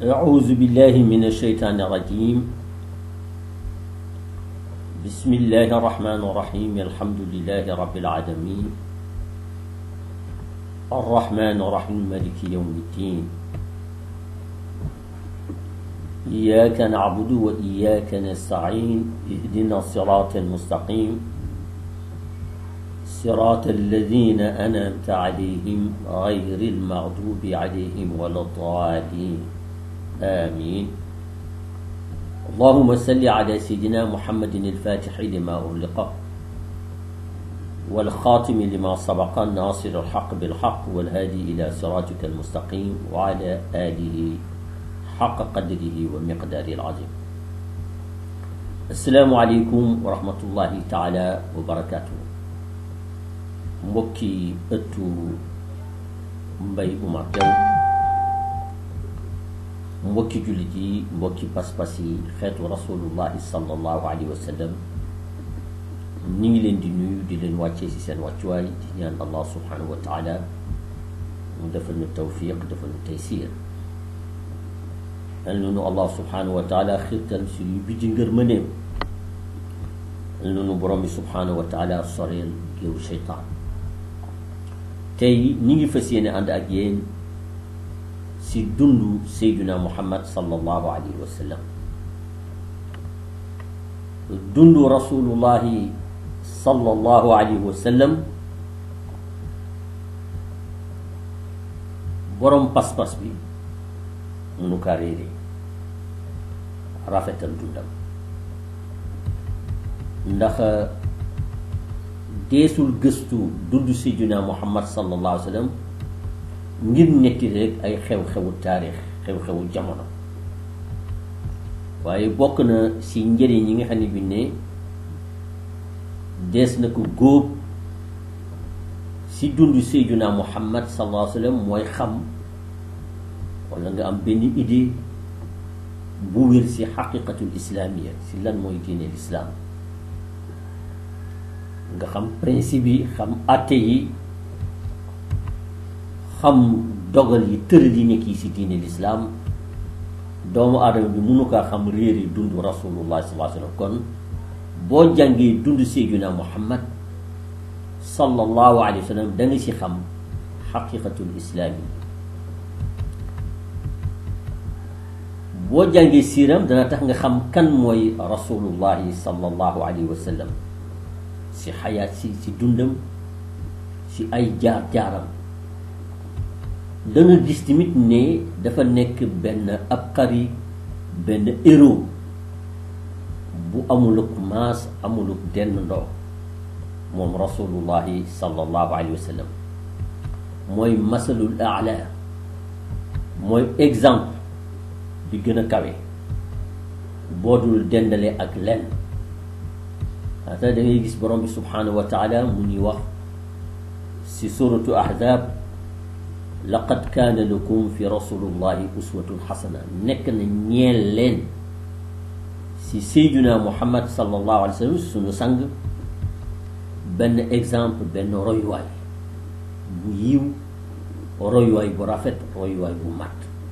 أعوذ بالله من الشيطان الرجيم بسم الله الرحمن الرحيم الحمد لله رب العالمين الرحمن الرحيم مالك يوم الدين إياك نعبد وإياك نستعين اهدنا الصراط المستقيم صراط الذين أنعمت عليهم غير المغضوب عليهم ولا الضالين آمين اللهم صل على سيدنا محمد الفاتح لما أغلق والخاتم لما سبق الناصر الحق بالحق والهادي إلى صراطك المستقيم وعلى آله حق قدره ومقداره العظيم السلام عليكم ورحمة الله تعالى وبركاته mbokki ëttu mbay Oumar Diaw mbokki jullit yi mbokki pas-pas yi xeetu rasulullahi sallallahu alayhi wa sallam ñi ngi leen di nuyu di leen wàccee ci seen wàccuwaay di ñaan allah subhanahu wa taala mu defal nu tawfiq defal nu taysir al nunu allah subhanahu wa taala xiirtal suñu bijji ngër mëneem al nunu borom bi subhanahu wa taala soreel géewu seytaan tey ñi ngi fas yéene ànd ak yéen si dundu Seydina Muhammad sallallahu alayhi wa sallam dundu rasulullahi sallallahu alayhi wa sallam borom pas-pas bi munu kaa réere rafetal dundam ndax deesul gëstu dund Seydina Muhammad sallallahu alayhi wa sallam ngir netti rek ay xew-xewu taarix xew-xewu jamono waaye bokk na si njëriñ yi nga xam ne bi ne dees na ko góob si dund Seydina Muhammad sallallahu alayhi wa sallam mooy xam wala nga am benn idée bu wér si xaqiqatul islaamiya si lan mooy diine lislaam nga xam principe yi xam àtte yi xam dogal yi tëral yi nekk yi si diine lislaam doomu aadama bi mënu kaa xam réeri dund rasulullah sallallahu alayhi wa sallam kon boo jàngee dund Seydina Muhammad sallallahu alayhi wa sallam da nga si xam xaqiqatul islaam yi boo jàngee siiram dana tax nga xam kan mooy rasulullahi sallallahu alayhi wa sallam si xayaat si si dundam si ay jaar-jaaram da nga gis tamit ne dafa nekk benn ab xari benn héros bu amuluk maas amuluk denn ndoo moom rasulullahi sallallahu alayhi wa sallam mooy masalul aala mooy exemple bi gën a kawe boo dul dendale ak lenn ata da ngay gis borom bi subhanahu wa taala mu ñuy wax si suratu ahzab laqad kaana lakum fi rasulillahi uswatun xasana nekk na ñeel leen si sayduna muhammad sallallahu alayhi wa sallam suñu sang benn exemple benn royuwaay bu yiw royuwaay bu rafet royuwaay bu mat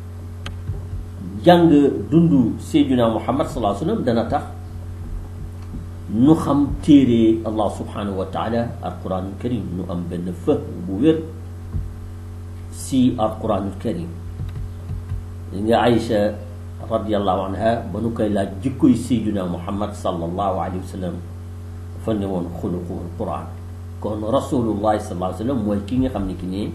jàng dundu sayduna muhammad sallallahu alayhi wa sallam dana tax nu xam téere allah subhanahu wa taala alquranul karim nu am benn fë bu wér si alquranul karim li nga Aïcha radiallahu anha ba nu koy laaj jikkoy sayduna muhammad sallallahu alayhi wa sallam fa ne woon xuluquhul quran kon rasulullahi sallallahu alayhi wa sallam mooy ki nga xam ne ki ne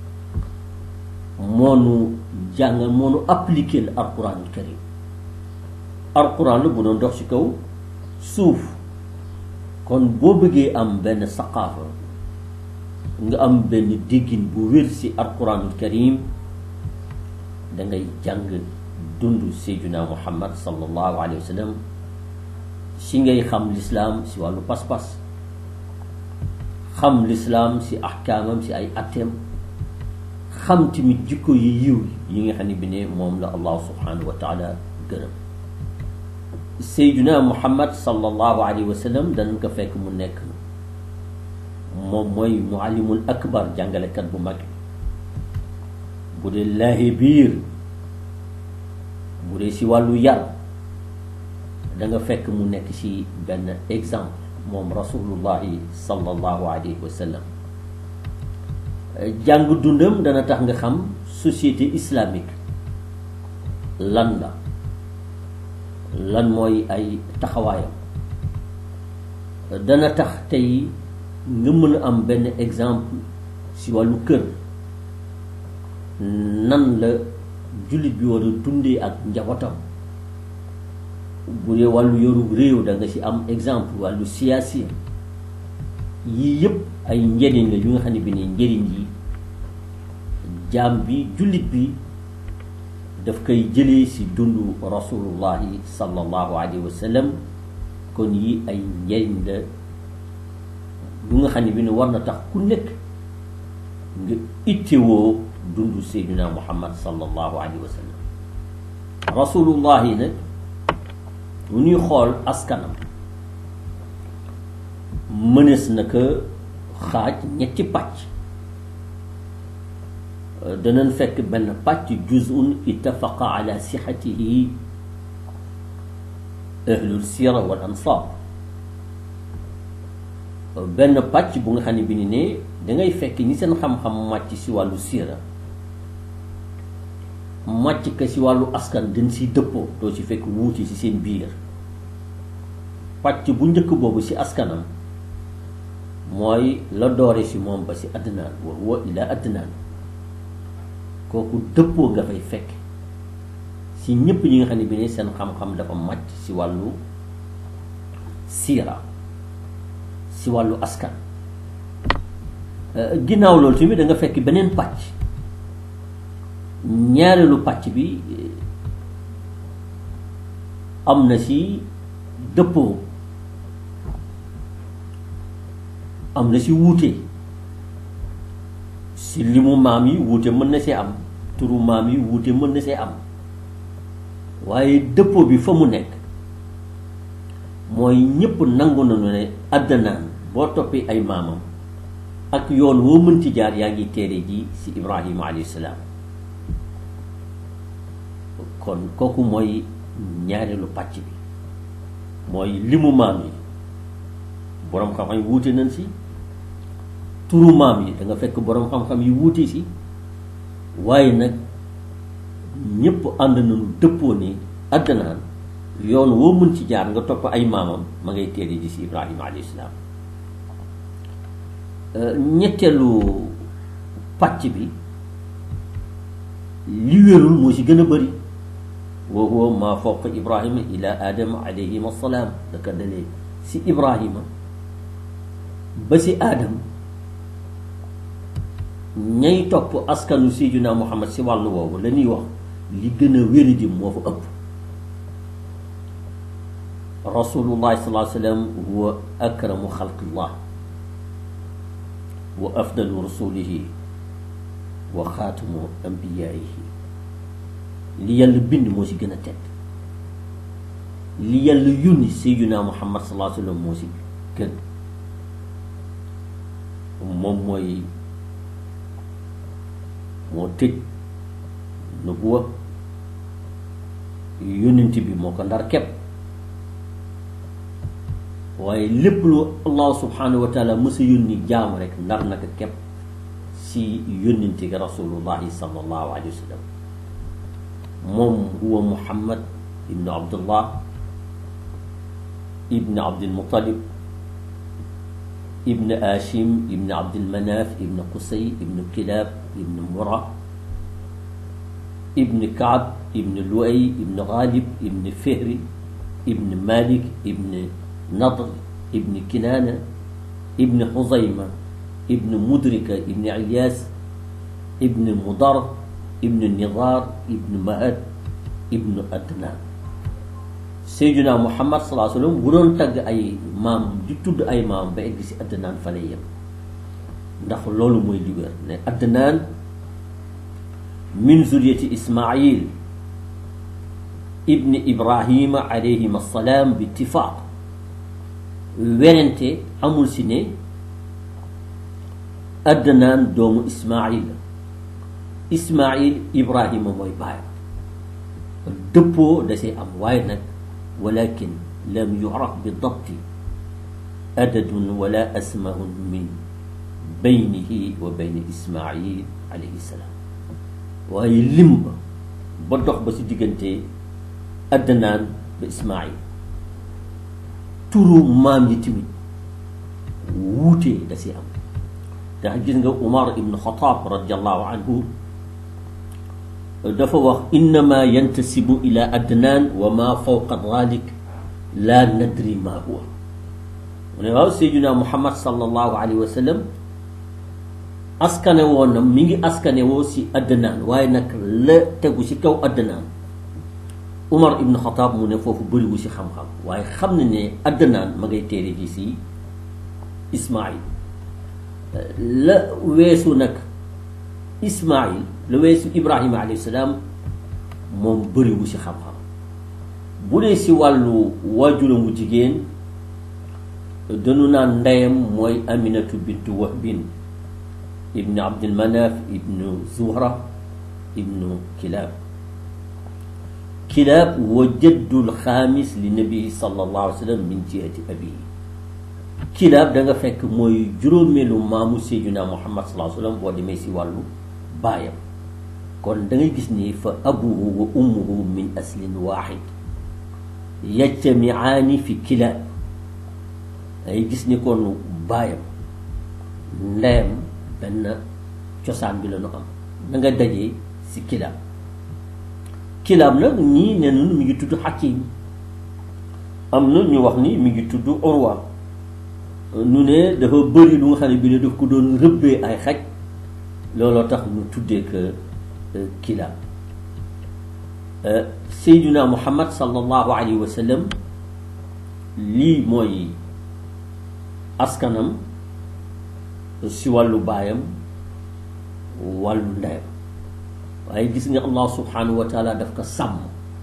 moonu jàngal moonu appliqué l alquranul karim alquran la bu doon dox ci kaw suuf kon boo bëggee am benn saqaafa nga am benn déggin bu wér ci alquranul karim da ngay jàng dund seyduna muhammad sallallahu alayhi wa sallam si ngay xam lislaam si wàllu pas-pas xam lislaam si ahkaamam si ay atteem xam tamit jikko yi yiw yi nga xam ne bi ne moom la allah subhanahu wa taala gërëm seyduna muhammad sallallahu alayhi wa sallam danañ ko fekk mu nekk moom mooy muallimul akbar jàngalekat bu mag bu dee laahi biir bu dee si wàllu yar da nga fekk mu nekk ci benn exemple moom rasulullahi sallallahu alayhi wa sallam jàng dundam dana tax nga xam société islamique lan la lan mooy ay taxawaayam dana tax tey nga mën a am benn exemple ci wàllu kër nan la jullit bi war a dundee ak njabootam bu dee wàllu yoru réew da nga ci am exemple wàllu siyaasi yii yëpp ay njëriñ la yu nga xam ne bi ne njëriñ yi jaam bi jullit bi daf koy jëlee ci dundu rasulullahi sallallahu alayhi wa sallam kon yi ay njëriñ la yu nga xam ne bi ne war na tax ku nekk nga ittewoo dundu seydina muhammad sallallahu alayhi wa sallam rasulullahi nag bu ñuy xool askanam mënees na ko xaaj ñetti pàcc danañ fekk benn pàcc juzun ittafaqa ala sixatihi ahlul sira wal ansar benn pàcc bu nga xam ne bi ni ne dangay fekk ñi seen xam-xam màcc si wàllu sira màcc ka si wàllu askan dañ si dëppoo doo si fekk wuuti si seen biir pàcc bu njëkk boobu si askanam mooy la doore si moom ba si adnaan wa huwa ila adnaan kooku dëppoo nga fay fekk si ñépp ñi nga xam ne bi ne seen xam-xam dafa màcc si wàllu siira si wàllu askan ginnaaw loolu tamit da nga fekk beneen pàcc ñaareelu pàcc bi am na si dëppoo am na si wuute si limu maam yi wuute mën na see am turu maam yi wuute mën na see am waaye dëppoo bi fa mu nekk mooy ñépp nangu nañu ne àddanaan boo toppee ay maamam ak yoon woo mënti jaar yaa ngi téere ji si ibrahima alayhi salaam kon kooku mooy ñaareelu pàcc bi mooy limu maam yi boroom xam-xam yi wuute nañ si turu maam yi da nga fekk boroom xam-xam yi wuute si waaye nag ñépp ànd nañu dëppoo ni àddanaan yoon woo mën ci jaar nga topp ay maamam ma ngay téere ji si ibrahima alayhi salaam ñetteelu pàcc bi li wérul moo si gën a bëri wa huwa maa fawqa ibrahima ila aadama alayhim assalaam daka dalee si ibrahima ba si aadam ñay topp askanu sayyidina muhammad si wàllu woowu la ñuy wax li gën a wéradi moo fa ëpp rasulullahi sallallahu alayhi wa sallam huwa akramu xalqillah wa afdalu rasulihi wa xaatimu ambiyaihi li yàlla bind moo si gën a tedd li yàlla yónni sayyidina muhammad sallallahu alayhi wa sallam moo si gën moom mooy moo tëj nubuwa yónnent bi moo ko ndar kepp waaye lépp lu allah subhanahu wa taala mësa yónni jaam rek ndar naka kepp si yónnent gi rasulullahi sallallahu alayhi wa sallam moom huwa muhammad ibnu abdullah ibnu abdilmutalib ibn Hachim ibn Abdilmanaf ibn Qusay ibn Kilab ibn Mura ibn Kaab ibn Luay ibn Ghalib ibn Fihri ibn Malik ibn Nadr ibn Kinaana ibn Xuzayma ibn Mudrika ibn Ilyas ibn Mudar ibn Nidar ibn Mahad ibn Adnan Seydina Muhammad salaa sallam bu doon tagg ay maam di tudd ay maam ba egg si Adnaan fa lay yem ndax loolu mooy li wér ne Adnaan min zuriyati Ismaayil ibni Ibrahima alayhim assalaam bi ittifaaq werante amul si ne Adnaan doomu Ismaayil la Ismaayil Ibrahima mooy baayam dëppoo da see am waaye nag walakin lam yuraf bi dabti adadun wala asmaun min baynihi wa bayni ismail alayhi salaam waaye lim ba ba dox ba si diggante adnaan ba ismail turu maam yi tamit wuute da si am ndax gis nga Umar ibn Xataab radiallahu anhu dafa wax innama yantasibu ila adnaan wa ma fawqa dalik la nadri ma huwa mu ne waaw Seydina Muhammad sallallahu alayhi wa sallam askane woon na mi ngi askane woo si adnaan waaye nag la tegu si kaw adnaan Umar ibn Xataab mu ne foofu bëriwu si xam-xam waaye xam ne ne adnaan ma ngay téere ji si Ismail la weesu nag Ismail la weesu Ibrahima alayhi salaam moom bëriwu si xam-xam bu dee si wàllu waajuramu jigéen dañu naan ndeyam mooy Aminatu bintu Wahbin ibnu Abdul Manaf ibnu Zuhra ibnu Kilaab Kilaab wa jaddul xaamis li nabii sallallahu alayhi wa sallam min jihati abihi kilaab da nga fekk mooy juróomeelu maamu Seydina Muhammad sallallahu alayhi wa sallam boo demee si wàllu baayam kon da ngay gis ni fa abuhu wa ummuhu min aslin waaxid yajtamiaani fi kilaab da ngay gis ni kon baayam ndeyam benn cosaan bi la nu am da nga dajee si kilaab kilaab nag ñii ne nun mi ngi tudd Hakim am na ñu wax ni mi ngi tudd Urwa nu ne dafa bëri lu nga xam ne bi ne daf ko doon rëbbee ay xaj looloo tax ñu tuddee que kilaab Seydina Muhammad sallallahu alayhi wa sallam lii mooy askanam si wàllu baayam wàllu ndeyam waaye gis nga Allah subhanahu wa taala daf ko sàmm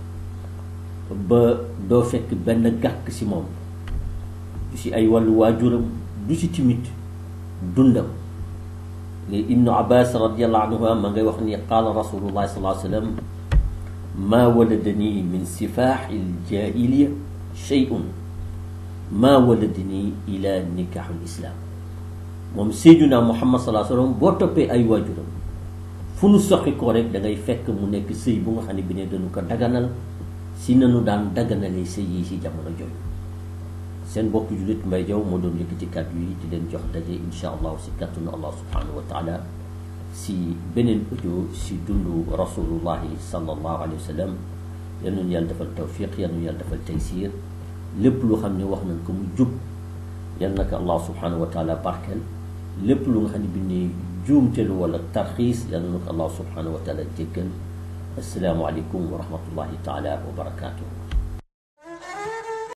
ba doo fekk benn gàkk si moom du si ay wàllu waajuram du si timit dundam nga ibnu abbas radiallahu anhuma ma ngay wax ni qaala rasulullahi sallallahu alayhi wa sallam maa waladani min sifaaxi ljahiliya shay'un maa waladani ila nikaaxul islaam moom seyduna muhammad sallallahu alayhi wa sallam boo toppee ay waajuram fu nu soxi ko rek da ngay fekk mu nekk sëy bu nga xam ne bi ne dañu ko daganal si nanu daan daganalee sëy yi si jamono jooju seen mbokk jullit Mbay Jaw moo doon yëkkati kàddu yi di leen jox daje insha allahu si kàttanu allah subhanahu wa taala si beneen audio si dundu rasulullahi sallallahu alayhi wa sallam yal nañu yàlla defal tawfiq yal nañu yàlla defal taysir lépp lu xam ne wax nañ ko mu jub yal na ko allah subhanahu wa taala barkeel lépp lu nga xam ne bi ne juumtelu wala tarxiis yal na ko allah subhanahu wa taala jéggal assalaamu aleykum wa rahmatullahi taala wa barakatuh